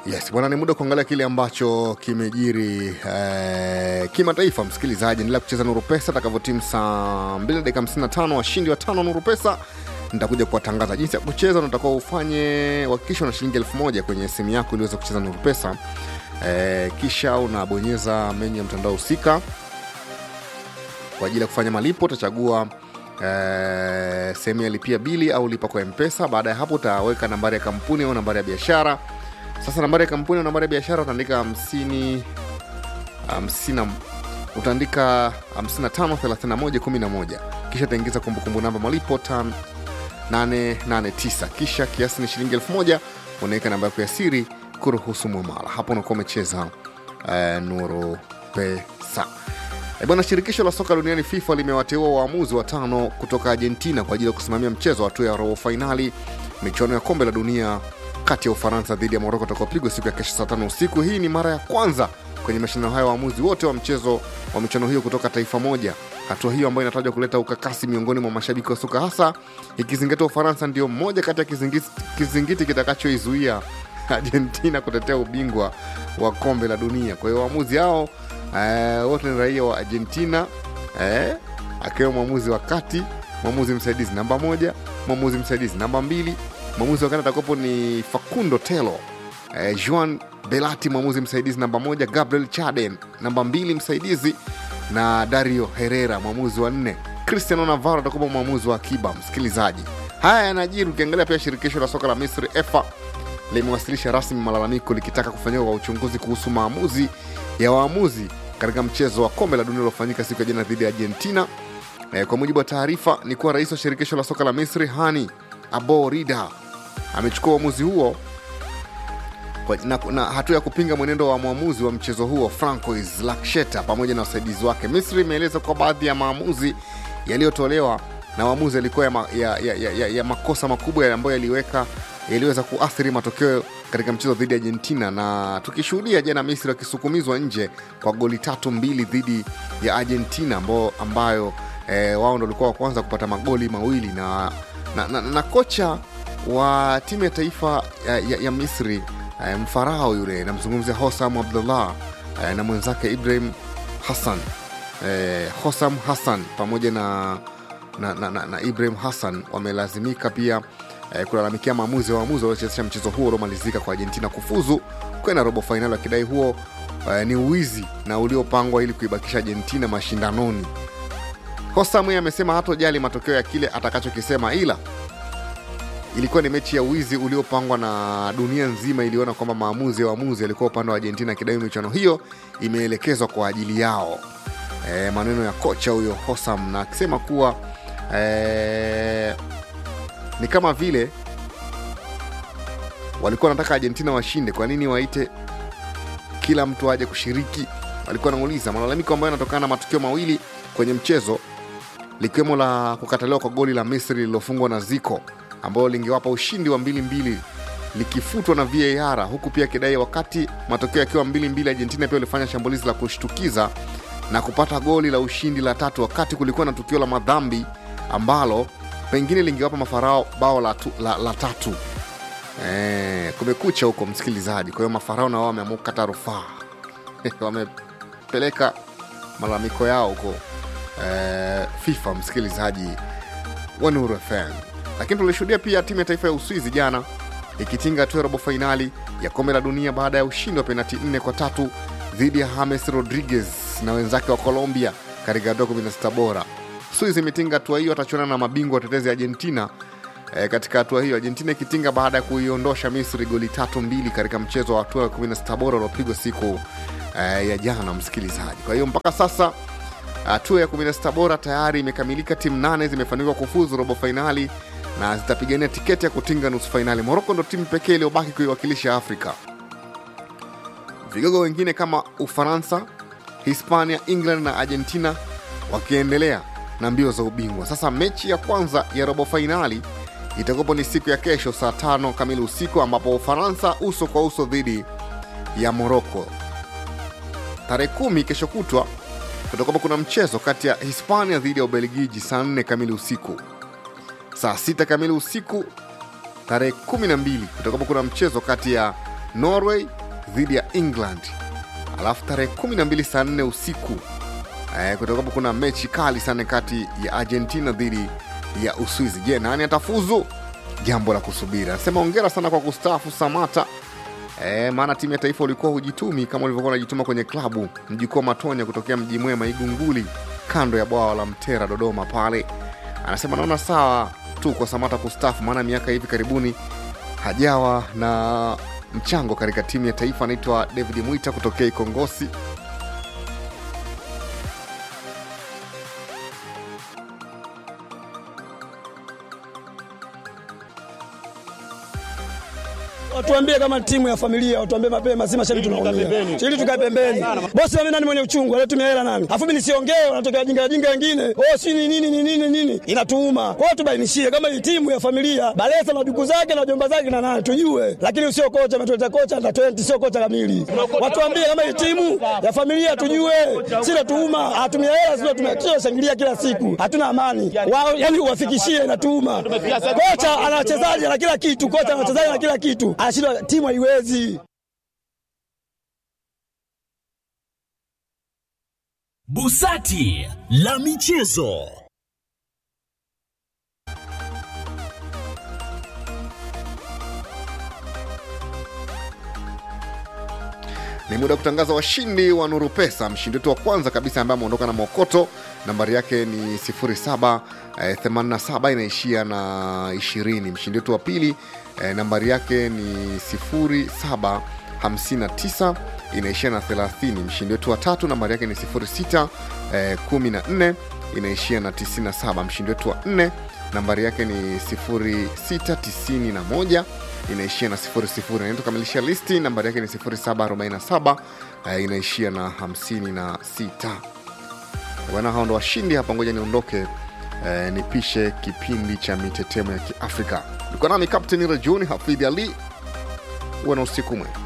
Yes, bwana, ni muda wa kuangalia kile ambacho kimejiri eh, kimataifa. Msikilizaji, endelea kucheza Nuru Pesa takavyotimu saa 2 dakika 55. Washindi wa tano Nuru Pesa nitakuja kuwatangaza jinsi ya kucheza. Unatakiwa ufanye uhakikisho na shilingi elfu moja kwenye simu yako ili uweze kucheza Nuru Pesa eh, kisha unabonyeza menyu ya mtandao husika kwa ajili ya kufanya malipo. Utachagua eh, sehemu ya lipia bili au lipa kwa Mpesa. Baada ya hapo utaweka nambari ya kampuni au nambari ya biashara sasa nambari ya kampuni na nambari ya biashara utaandika hamsini hamsini utaandika 553111 kisha utaingiza kumbukumbu namba malipo tan 889 kisha kiasi ni shilingi 1000 unaweka namba yako ya siri kuruhusu mwamala hapo unakuwa umecheza uh, nuru pesa E bwana, shirikisho la soka duniani FIFA limewateua waamuzi watano kutoka Argentina kwa ajili ya kusimamia mchezo wa hatua ya robo fainali michuano ya kombe la dunia kati ya Ufaransa dhidi ya Moroko utakaopigwa siku ya kesho saa tano usiku. Hii ni mara ya kwanza kwenye mashindano hayo waamuzi wote wa mchezo wa michuano hiyo kutoka taifa moja. Hatua hiyo ambayo inatajwa kuleta ukakasi miongoni mwa mashabiki wa soka, hasa ikizingatia Ufaransa ndio mmoja kati ya kizingiti, kizingiti kitakachoizuia Argentina kutetea ubingwa wa kombe la dunia. Kwa hiyo waamuzi hao eh, wote ni raia wa Argentina eh, akiwemo mwamuzi wa kati, mwamuzi msaidizi namba moja, mwamuzi msaidizi namba mbili mwamuzi wa kati atakuwepo ni Facundo Telo, eh, Juan Belati mwamuzi msaidizi namba moja, Gabriel Chaden namba mbili msaidizi, na Dario Herrera mwamuzi wa nne. Cristiano Navarro atakuwa mwamuzi wa akiba. Msikilizaji, haya yanajiri ukiangalia pia shirikisho la soka la Misri EFA limewasilisha rasmi malalamiko likitaka kufanyika kwa uchunguzi kuhusu maamuzi ya waamuzi katika mchezo wa kombe la dunia uliofanyika siku ya jana dhidi ya Argentina. Eh, kwa mujibu wa taarifa ni kuwa rais wa shirikisho la soka la Misri Hani Abo Rida amechukua uamuzi huo kwa, na, na hatua ya kupinga mwenendo wa mwamuzi wa mchezo huo Francois Laksheta pamoja na wasaidizi wake. Misri imeeleza kwa baadhi ya maamuzi yaliyotolewa na waamuzi yalikuwa ya, ma, ya, ya, ya, ya, ya makosa makubwa ambayo yaliweka yaliweza kuathiri matokeo katika mchezo dhidi ya Argentina, na tukishuhudia jana Misri wakisukumizwa nje kwa goli tatu mbili dhidi ya Argentina ambayo, ambayo eh, wao ndo walikuwa wa kwanza kupata magoli mawili na, na, na, na kocha wa timu ya taifa ya, ya, ya Misri eh, mfarao yule namzungumzia Hosam Abdullah eh, na mwenzake Ibrahim Hassan eh, Hosam Hassan pamoja na, na, na, na, na Ibrahim Hassan wamelazimika pia eh, kulalamikia maamuzi ya waamuzi waliochezesha mchezo huo uliomalizika kwa Argentina kufuzu kwenda robo fainali, wakidai huo eh, ni uwizi na uliopangwa ili kuibakisha Argentina mashindanoni. Hosam yeye amesema hatojali matokeo ya kile atakachokisema ila ilikuwa ni mechi ya wizi uliopangwa na dunia nzima iliona kwamba maamuzi ya waamuzi yalikuwa upande wa Argentina, akidai michuano hiyo imeelekezwa kwa ajili yao. E, maneno ya kocha huyo Hosam na akisema kuwa e, ni kama vile walikuwa wanataka Argentina washinde, kwa nini waite kila mtu aje kushiriki? Walikuwa wanauliza malalamiko ambayo yanatokana na matukio mawili kwenye mchezo likiwemo la kukataliwa kwa goli la Misri lililofungwa na Zico ambayo lingewapa ushindi wa mbili mbili likifutwa na VAR, huku pia akidai wakati matokeo yakiwa mbili mbili, Argentina pia walifanya shambulizi la kushtukiza na kupata goli la ushindi la tatu, wakati kulikuwa na tukio la madhambi ambalo pengine lingewapa mafarao bao la, tu, la, la tatu. E, kumekucha huko msikilizaji. Kwa hiyo mafarao na wao wameamua kukata rufaa wamepeleka malalamiko yao huko e, FIFA msikilizaji wa Nuru FM lakini tulishuhudia pia timu ya taifa ya Uswizi jana ikitinga hatua ya robo fainali ya kombe la dunia baada ya ushindi wa penati nne kwa tatu dhidi ya James Rodriguez na wenzake wa Colombia katika hatua 16 bora. Uswizi imetinga hatua hiyo, atachuana na mabingwa watetezi Argentina e, katika hatua hiyo, Argentina ikitinga baada ya kuiondosha Misri goli tatu mbili katika mchezo wa hatua ya 16 bora uliopigwa siku e, ya jana, msikilizaji. Kwa hiyo mpaka sasa hatua ya 16 bora tayari imekamilika, timu nane zimefanikiwa kufuzu robo fainali na zitapigania tiketi ya kutinga nusu fainali. Moroko ndo timu pekee iliyobaki kuiwakilisha Afrika. Vigogo wengine kama Ufaransa, Hispania, England na Argentina wakiendelea na mbio za ubingwa. Sasa mechi ya kwanza ya robo fainali itakuwapo ni siku ya kesho saa tano kamili usiku, ambapo Ufaransa uso kwa uso dhidi ya Moroko. Tarehe kumi kesho kutwa kutakuwapo kuna mchezo kati ya Hispania dhidi ya Ubelgiji saa nne kamili usiku saa sita kamili usiku tarehe 12 kutakuwapo kuna mchezo kati ya norway dhidi ya england alafu tarehe 12 saa 4 usiku eh, kutakuwapo kuna mechi kali sana kati ya argentina dhidi ya uswizi je nani atafuzu jambo la kusubiri anasema ongera sana kwa kustaafu samata E, maana timu ya taifa ulikuwa hujitumi kama ulivyokuwa unajituma kwenye klabu mjukuu wa matonya kutokea mji mwema igunguli kando ya bwawa la mtera dodoma pale anasema naona sawa tu kwa samata kustafu maana miaka hivi karibuni hajawa na mchango katika timu ya taifa anaitwa david mwita kutokea ikongosi Watuambie kama timu ya familia, watuambie mapema, si mashabiki tunaumia. Ili tukae pembeni. Bosi mimi nani mwenye uchungu, alitumia hela nani? Afu mimi nisiongee, wanatokea wajinga wajinga wengine. Oh, si ni nini ni nini nini? Inatuuma. Kwa hiyo tubainishie kama hii timu ya familia, Balesa na duku zake na jomba zake na nani tujue. Lakini sio kocha ametuleta kocha na 20 sio kocha kamili. Watuambie kama hii timu ya familia tujue. Si natuuma, hatumia hela sio tumia shangilia kila siku. Hatuna amani. Wao yani uwafikishie inatuuma. Kocha ana wachezaji na kila kitu, kocha ana wachezaji na kila kitu anashindwa timu haiwezi. Busati la michezo. ni muda wa kutangaza washindi wa nuru pesa mshindi wetu wa kwanza kabisa ambaye ameondoka na mokoto nambari yake ni 07 eh, 87 inaishia na 20 mshindi wetu wa pili eh, nambari yake ni 07 59 inaishia na 30 mshindi wetu wa tatu nambari yake ni 06 eh, 14 inaishia na 97 mshindi wetu wa nne nambari yake ni 0691 inaishia na 00 naenda tukamilisha listi nambari yake ni 0747 eh, inaishia na 56 bwana hao ndo washindi hapa ngoja niondoke eh, nipishe kipindi cha mitetemo ya kiafrika ulikuwa nami kapteni rajuni hafidhi ali uwe na usiku mwema